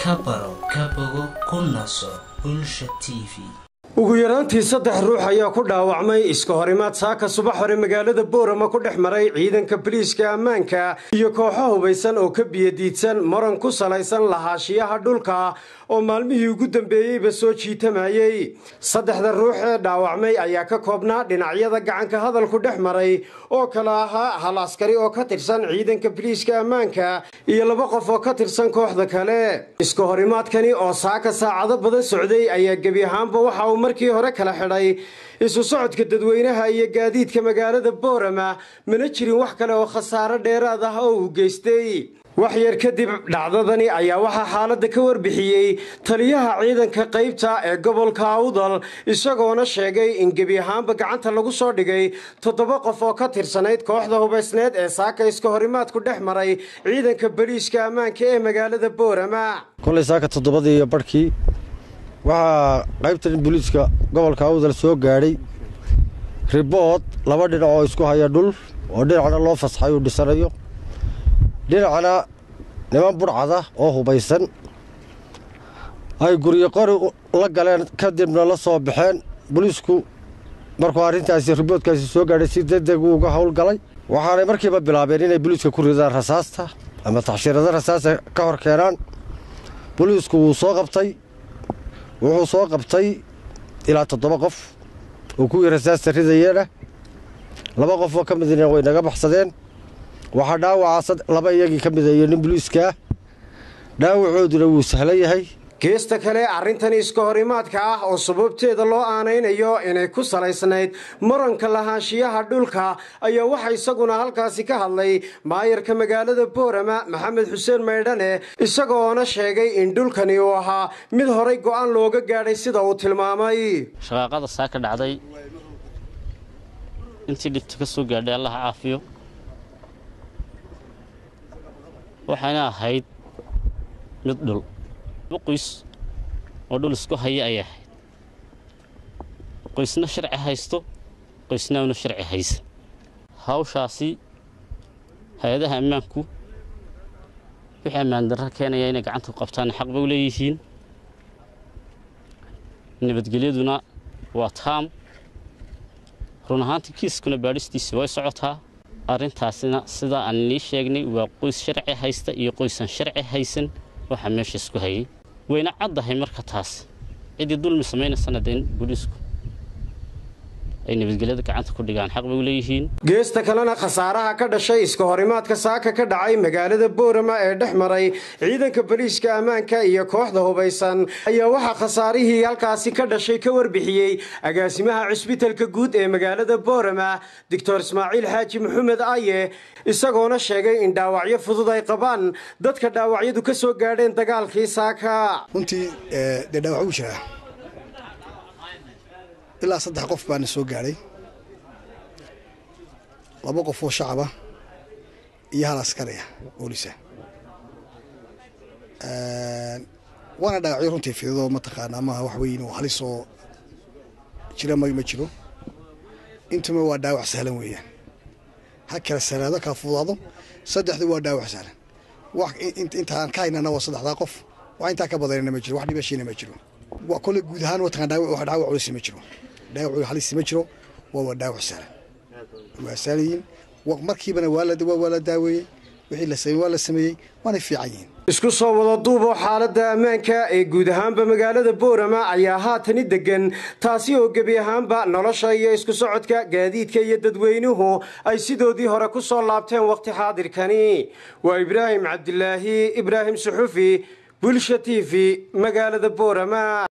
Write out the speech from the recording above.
ka baro ka bogo ku naso bulsha t v ugu yaraantii saddex ruux ayaa ku dhaawacmay iska horimaad saaka subax hore magaalada boorama ku dhex maray ciidanka biliiska ammaanka iyo kooxo hubaysan oo ka biyadiidsan maran ku salaysan lahaashiyaha dhulka oo maalmihii ugu dambeeyeyba soo jiitamayey saddexda ruux ee dhaawacmay ayaa ka koobnaa dhinacyada gacanka hadalku dhex maray oo kale ahaa hal askari oo ka tirsan ciidanka biliiska ammaanka iyo laba qof oo ka tirsan kooxda kale iska horimaadkani oo saaka saacado badan socday ayaa gebi ahaanba waxa uu markii hore kala xidhay isu socodka dadweynaha iyo gaadiidka magaalada boorama mana jirin wax kale oo khasaaro dheeraad ah oo uu geystay wax yar kadib dhacdadani ayaa waxaa xaaladda ka warbixiyey taliyaha ciidanka qaybta ee gobolka awdal isagoona sheegay in gebi ahaanba gacanta lagu soo dhigay toddoba qof oo ka tirsanayd kooxda hubaysneed ee saaka iska horimaadku dhex maray ciidanka boliiska ammaanka ee magaalada boorama kolay saaka toddobadii iyo barhkii waxaa qaybtan booliiska gobolka awdal soo gaadhay ribood laba dhinac oo isku haya dhul oo dhinacna loo fasxay uu dhisanayo dhinacna niman budhcada oo hubaysan ay guryo qori la galeen kadibna la soo baxeen booliisku markuu arrintaasi riboodkaasi soo gaadhay si degdeg uu uga howlgalay waxaanay markiiba bilaabeen inay booliiska ku ridaan rasaasta ama taxshiirada rasaasta ka hor keenaan booliisku wuu soo qabtay wuxuu soo qabtay ilaa toddoba qof oo kuwii rasaasta ridayeena laba qof oo ka midna way naga baxsadeen waxaa dhaawaca laba iyagii ka mida iyo nin boliiskaa dhaawacooduna wuu sahlan yahay geesta kale arrintani iska horimaadka ah oo sababteeda loo aanaynayo inay ku salaysnayd maranka lahaanshiyaha dhulka ayaa waxa isaguna halkaasi ka hadlay maayarka magaalada boorama maxamed xuseen maydhane isagoona sheegay in dhulkani uu ahaa mid horay go'aan looga gaadhay sida uu tilmaamay shaqaaqada saa ka dhacday intii dhibta ka soo gaadhay allaha caafiyo waxayna ahayd mid dhul qoys oo dhul isku haya ayay ahayd qoysna sharci haysto qoysna una sharci haysa hawshaasi hay-adaha ammaanku wixii ammaan darra keenaya inay gacanta ku qabtaan xaq bay u leeyihiin nabadgelyaduna waa taam run ahaantii kiiskuna baadhistiisi way socotaa arrintaasina sidaa aan nii sheegnay waa qoys sharci haysta iyo qoysan sharci haysan waxaa meesha isku hayay wayna caddahay marka taas ciddii dulmi samaynaysan haddee booliisku ay nabadgelyada gacanta ku dhigaan xaq bay u leeyihiin geesta kalena khasaaraha ka dhashay iska horimaadka saaka ka dhacay magaalada boorama ee dhex maray ciidanka boliiska ammaanka iyo kooxda hubaysan ayaa waxaa khasaarihii halkaasi ka dhashay ka warbixiyey agaasimaha cusbitalka guud ee magaalada boorama doctor ismaaciil xaaji maxamed aye isagoona sheegay in dhaawacyo fudud ay qabaan dadka dhaawacyadu ka soo gaadheen dagaalkii saaka runtii dee dhaawac uu jiraa ilaa saddex qof baana soo gaadhay laba qof oo shacaba iyo hal askari ah boolisa waana dhaawacyo runtii fidadoo mataqaanaa maaha wax weyn oo halis oo jira ma ma jiro intuma waa dhaawac sahlan weeyaan ha kala sahnaado kala fudaado saddexdu waa dhaawac sahlan wax intaan ka haynana waa saddexdaa qof wax intaa ka badanana ma jiro wax dhibashiina ma jiro kole guud ahaan mataqaan dhaawac dhaawac culisi ma jiro dhaawac halisi ma jiro waa waa dhaawac sahlan waa sahlan markiibana waa la waa la daaweeyey wixii la sameeyey waa la sameeyey waana fiican yihiin isku soo wada duuboo xaaladda ammaanka ee guud ahaanba magaalada boorama ayaa haatani degan taasi oo gebi ahaanba nolosha iyo isku socodka gaadiidka iyo dadweynuhu ay sidoodii hore ku soo laabteen wakhti xaadirkani waa ibraahim cabdilaahi ibraahim suxufi bulsha t v magaalada boorama